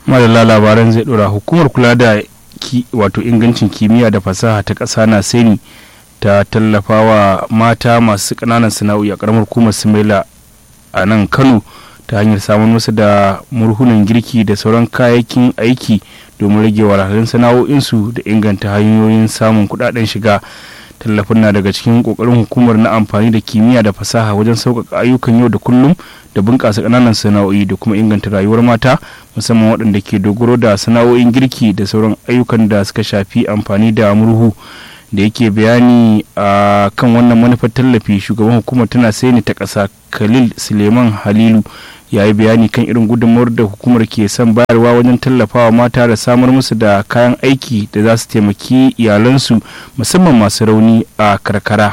madalla labaran zai dora hukumar kula da wato ingancin kimiyya da fasaha ta ƙasa na seni ta tallafawa mata masu ƙananan sana'o'i a ƙaramar hukumar sumaila a nan kano ta hanyar samun musu da murhunan girki da sauran kayayyakin aiki domin rage wahalhalun sana'o'insu da inganta hanyoyin samun kuɗaɗen shiga tallafin na daga cikin kokarin hukumar na amfani da kimiyya da fasaha wajen sauƙaƙa ayyukan yau da kullum da bunƙasa ƙananan sana'o'i da kuma inganta rayuwar mata musamman waɗanda ke dogaro da sana'o'in girki da sauran ayyukan da suka shafi amfani da murhu da yake bayani a kan wannan manufar tallafi shugaban hukumar tana ni ta ƙasa khalil suleiman halilu ya yi bayani kan irin gudunmawar da hukumar ke son bayarwa wajen tallafawa mata da samar musu da kayan aiki da za su taimaki iyalansu musamman masu rauni a karkara.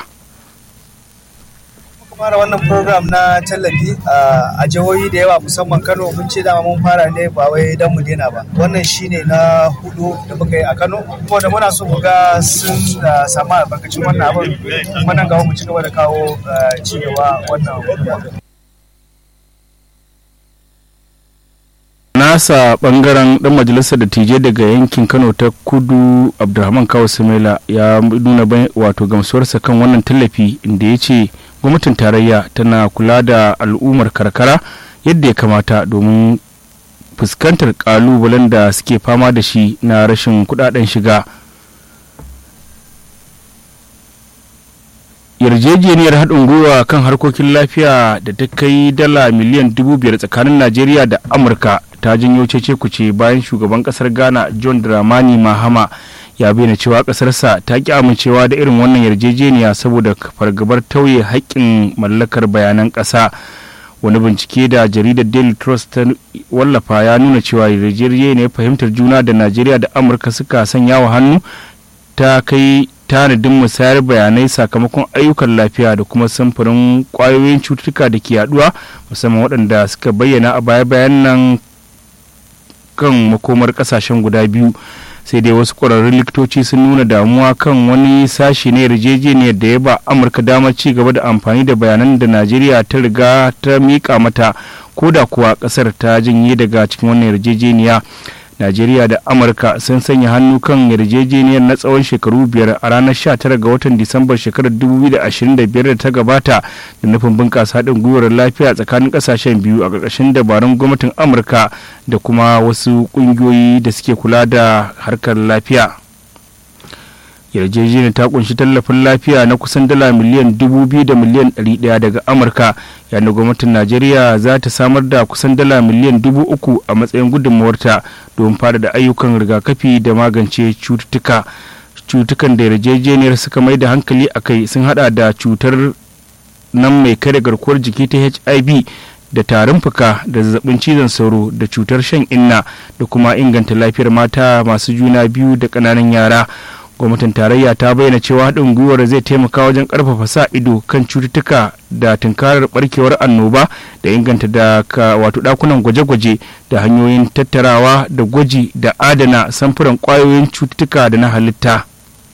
fara wannan program na tallafi a jihohi da yawa musamman kano mun ce dama mun fara ne ba wai don mu daina ba wannan shine na hudu da muka yi a kano kuma da muna so mu ga sun samu albarkacin wannan abin kuma nan gaba mu ci gaba da kawo ci gaba wannan nasa bangaren dan majalisar dattijai daga yankin kano ta kudu abdulrahman kawo samela ya nuna wato gamsuwarsa kan wannan tallafi inda ya ce gwamnatin tarayya tana kula da al'ummar karkara yadda ya kamata domin fuskantar kalubalen da suke fama da shi na rashin kudaden shiga yarjejeniyar haɗin gwiwa kan harkokin lafiya da ta kai dala miliyan dubu biyar tsakanin najeriya da amurka ta janyo cece kuce bayan shugaban kasar ghana john dramani mahama ya bayyana cewa kasarsa ta ki amincewa da irin wannan yarjejeniya saboda fargabar tauye haƙƙin mallakar bayanan ƙasa wani bincike da jaridar daily trust ta wallafa ya nuna cewa yarjejeniyar fahimtar juna da najeriya da amurka suka sanya wa hannu ta kai tanadin musayar bayanai sakamakon ayyukan lafiya da kuma samfurin kwayoyin cututtuka da ke yaduwa musamman waɗanda suka bayyana a baya-bayan nan kan makomar kasashen guda biyu sai dai wasu ƙwararrun likitoci sun nuna damuwa kan wani sashi na yarjejeniyar da ya ba amurka damar ci gaba da amfani da bayanan da najeriya ta riga ta miƙa mata ko da kuwa ƙasar ta janye daga cikin wannan yarjejeniya najeriya da amurka sun sanya hannu kan yarjejeniyar na tsawon shekaru biyar a ranar 19 ga watan disambar shekarar 2025 da ta gabata da nufin bunƙasa haɗin gwiwar lafiya tsakanin ƙasashen biyu a ƙarƙashin dabarun gwamnatin amurka da kuma wasu ƙungiyoyi da suke kula da harkar lafiya yarjejeniyar ta kunshi tallafin lafiya na kusan dala miliyan dubu biyu da miliyan ɗari ɗaya daga amurka yayin da gwamnatin najeriya za ta samar da kusan dala miliyan dubu uku a matsayin gudunmawarta domin fara da ayyukan rigakafi da magance cututtuka cutukan da yarjejeniyar suka mai da hankali a kai sun hada da cutar nan mai kare garkuwar jiki ta hiv da tarin fuka da zazzabin cizon sauro da cutar shan inna da kuma inganta lafiyar mata masu juna biyu da ƙananan yara gwamnatin tarayya ta bayyana cewa haɗin gwiwar zai taimaka wajen ƙarfafa sa ido kan cututtuka da tunkarar barkewar annoba da inganta da wato ɗakunan gwaje-gwaje da hanyoyin tattarawa da gwaji da adana samfuran ƙwayoyin cututtuka da na halitta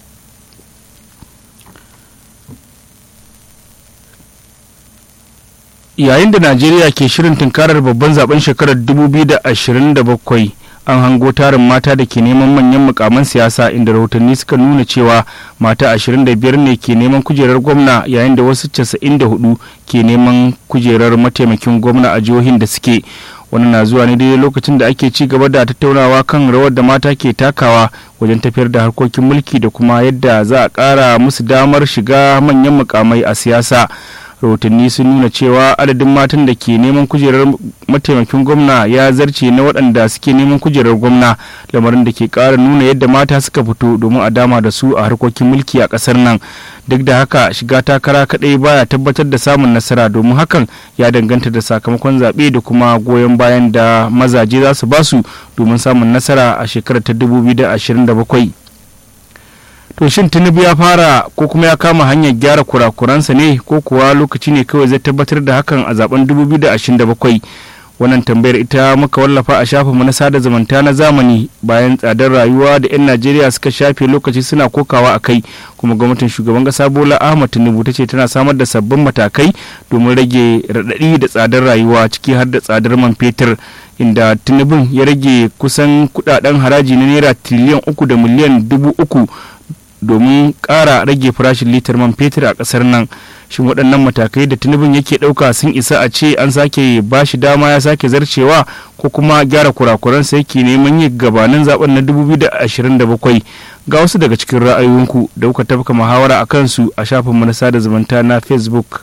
yayin da najeriya ke shirin tunkarar babban zaben shekarar 2027 an hango tarin mata da ke neman manyan mukaman siyasa inda rahotanni suka nuna cewa mata 25 ne ke neman kujerar gwamna yayin da wasu 94 ke neman kujerar mataimakin gwamna a jihohin da suke wani na zuwa ne daidai lokacin da ake ci gaba da tattaunawa kan rawar da mata ke takawa wajen tafiyar da harkokin mulki da kuma yadda za a ƙara musu damar shiga manyan mukamai a siyasa rahotanni sun nuna cewa adadin matan da ke neman kujerar mataimakin gwamna ya zarce na waɗanda suke neman kujerar gwamna lamarin da ke ƙara nuna yadda mata suka fito domin a dama da su a harkokin mulki a ƙasar nan duk da haka shiga takara kaɗai baya tabbatar da samun nasara domin hakan ya danganta da sakamakon zaɓe da kuma goyon bayan da mazaje za su basu domin samun nasara a shekarar ta 2027 to shin tinubu ya fara ko kuma ya kama hanyar gyara kurakuransa ne ko kuwa lokaci ne kawai zai tabbatar da hakan a zaben 2027 wannan tambayar ita muka wallafa a shafinmu na sada zumunta na zamani bayan tsadar rayuwa da 'yan najeriya suka shafe lokaci suna kokawa a kai kuma gwamnatin shugaban kasa bola ahmad tinubu ta ce tana samar da sabbin matakai domin rage raɗaɗi da tsadar rayuwa ciki har da tsadar man fetur inda tinubun ya rage kusan kudaden haraji na naira tiliyan uku da miliyan dubu uku domin ƙara rage farashin litar man fetur a ƙasar nan shin waɗannan matakai da tunubin yake ɗauka sun isa a ce an sake ba shi dama ya sake zarcewa ko kuma gyara kurakuransa yake neman yi gabanin zaben na 2027 ga wasu daga cikin ra'ayoyinku da kuka tafka muhawara a kansu a shafinmu na sada zumunta na facebook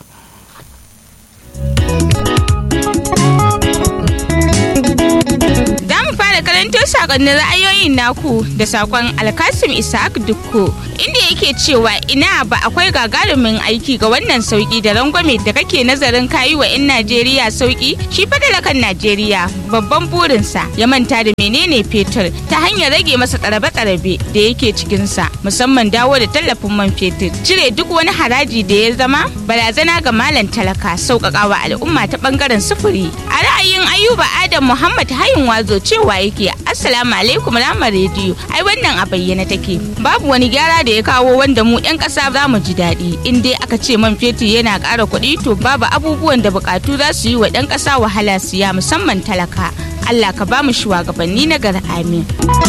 karanto sakonnin ra'ayoyin naku da sakon alkasim isaac dukko inda yake cewa ina ba akwai gagarumin aiki ga wannan sauki da rangwame da kake nazarin kayi wa 'yan najeriya sauki shi fadalakan najeriya babban burinsa ya manta da menene fetur ta hanyar rage masa tsarabe-tsarabe da yake cikinsa musamman dawo da tallafin man fetur cire duk wani haraji da ya zama barazana ga malam talaka sauƙaƙawa al'umma ta ɓangaren sufuri a ra'ayin ayuba adam muhammad hayin wazo cewa yake assalamu alaikum ramar rediyo ai wannan a bayyana take babu wani gyara da ya kawo wanda mu yan kasa za mu ji daɗi in dai aka ce man fetur yana ƙara kuɗi to babu abubuwan da buƙatu za su yi wa ɗan ƙasa wahala siya musamman talaka allah ka ba mu shugabanni na gar amin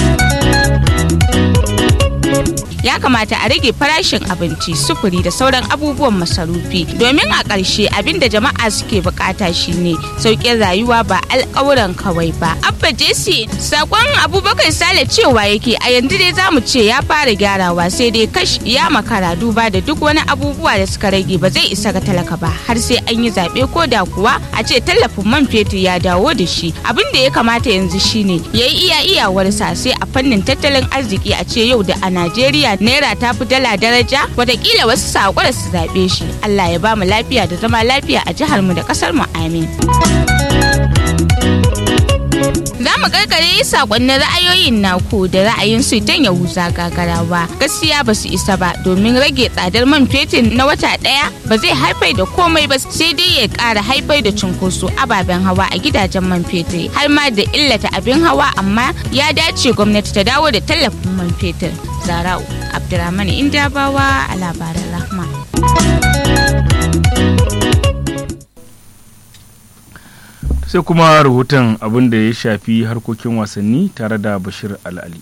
ya kamata a rage farashin abinci sufuri da sauran abubuwan masarufi domin a ƙarshe abin da jama'a suke bukata shine sauƙin rayuwa ba alƙawuran kawai ba abba jesse sakon abubakar sale cewa yake a yanzu dai zamu ce ya fara gyarawa sai dai kash ya makara duba da duk wani abubuwa da suka rage ba zai isa ga talaka ba har sai an yi zaɓe ko da kuwa a ce tallafin man fetur ya dawo da shi abin da ya kamata yanzu shine ya yi iya iyawarsa sai a fannin tattalin arziki a ce yau da a najeriya naira ta fi dala daraja watakila wasu sakwara su zaɓe shi allah ya ba mu lafiya da zama lafiya a jihar mu da ƙasar mu amin za mu karkare sakonnin ra'ayoyin naku da ra'ayin su don ya wuza gagarawa gaskiya ba su isa ba domin rage tsadar man fetur na wata ɗaya ba zai haifar da komai ba sai dai ya ƙara haifar da cunkoso ababen hawa a gidajen man fetur har ma da illata abin hawa amma ya dace gwamnati ta dawo da tallafin man fetur zarau abdurrahman indabawa a labaran rahma sai kuma rahoton abin da ya shafi harkokin wasanni tare da bashir al'ali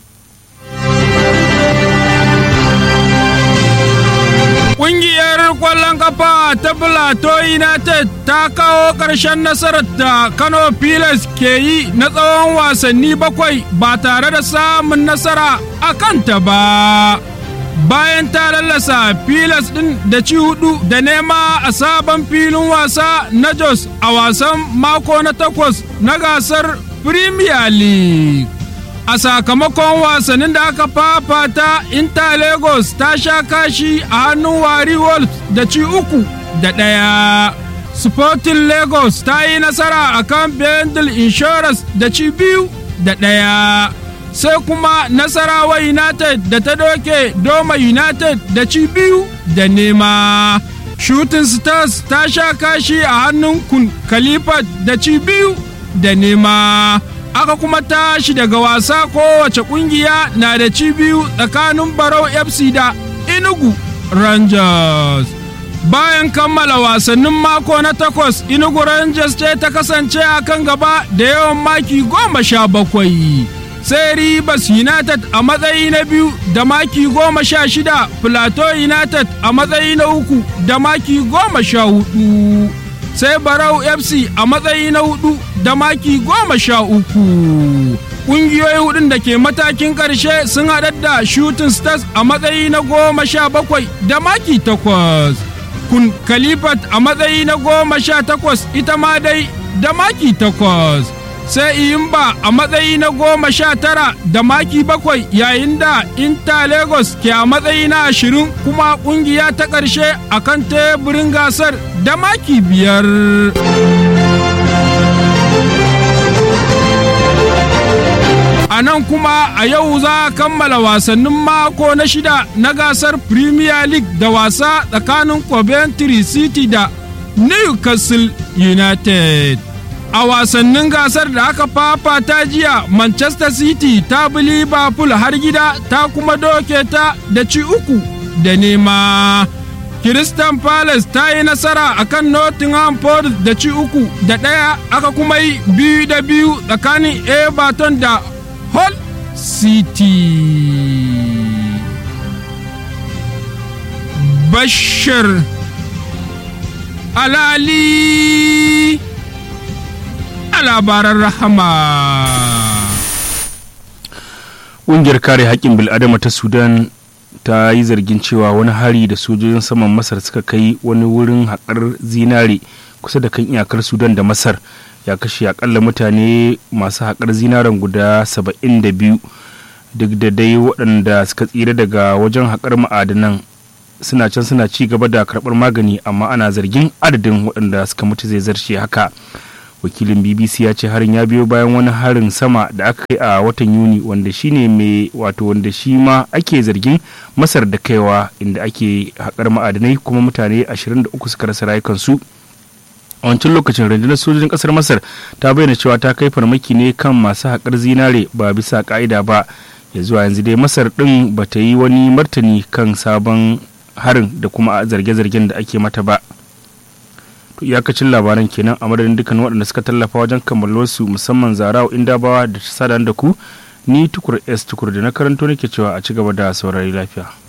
Ƙungiyar ƙwallon kafa ta Plateau United ta kawo ƙarshen nasarar da Kano Pilas ke yi na tsawon wasanni bakwai ba tare da samun nasara a kanta ba. Bayan ta lallasa Pilas ɗin da ci hudu da nema a sabon filin wasa na Jos a wasan mako na takwas na gasar Premier League. a sakamakon wasannin da aka fafata inter lagos ta sha kashi a hannun wari wolves da ci uku da ɗaya sporting lagos ta yi nasara a kan bendel insurance da ci biyu da ɗaya sai kuma nasarawa united da ta doke doma united da ci biyu da nema shooting stars ta sha kashi a hannun kun kalifat da ci biyu da nema aka kuma tashi daga wasa kowace kungiya na da ci biyu tsakanin barau fc da inugu rangers bayan kammala wasannin mako na takwas inugu rangers ce ta kasance a kan gaba da yawan maki goma sha bakwai sai ribas united a matsayi na biyu da maki goma sha shida plateau united a matsayi na uku da maki goma sha hudu sai barau fc a matsayi na hudu da maki goma sha uku ƙungiyoyi hudun da ke matakin ƙarshe sun haɗar da shooting stars a matsayi na goma sha bakwai da maki takwas kun kalifat a matsayi na goma sha takwas ita ma dai da maki takwas sai iyimba a matsayi na goma sha tara da maki bakwai yayin da inter lagos ke a matsayi na ashirin kuma kungiya ta ƙarshe a kan teburin gasar da maki biyar a nan kuma a yau za a kammala wasannin mako na shida na gasar premier league da wasa tsakanin coventry city da newcastle united a wasannin gasar da aka fafata jiya manchester city ta bi liverpool har gida ta kuma doke ta da ci uku da nema Crystal Palace ta yi nasara a kan Nottingham Forest da ci uku da ɗaya aka kuma yi biyu da biyu tsakanin Everton da Hull City. Bashir Alali a labaran rahama. ƙungiyar kare haƙƙin bil'adama ta sudan ta yi zargin cewa wani hari da sojojin saman masar suka kai wani wurin haƙar zinare kusa da kan iyakar sudan da masar ya kashe akalla mutane masu haƙar zinaren guda 72 duk da dai waɗanda suka tsira daga wajen haƙar ma'adanan suna can suna ci gaba da karɓar magani amma ana zargin adadin waɗanda suka mutu zai zarce haka wakilin bbc ya ce harin ya biyo bayan wani harin sama da aka kai a watan yuni wanda shine mai wato wanda shi ma ake zargin masar da kaiwa inda ake haƙar ma'adanai kuma mutane 23 suka rasa rayukansu a wancan lokacin rundunar sojojin ƙasar masar ta bayyana cewa ta kai farmaki ne kan masu haƙar zinare ba bisa ƙa'ida ba ya zuwa yanzu dai masar ɗin ba ta yi wani martani kan sabon harin da kuma zarge-zargen da ake mata ba to iyakacin labaran kenan a madadin dukkan waɗanda suka tallafa wajen kammalarsu musamman zarawa indabawa da ta sada da ku ni tukur s tukur da na karanto nake cewa a ci gaba da saurari lafiya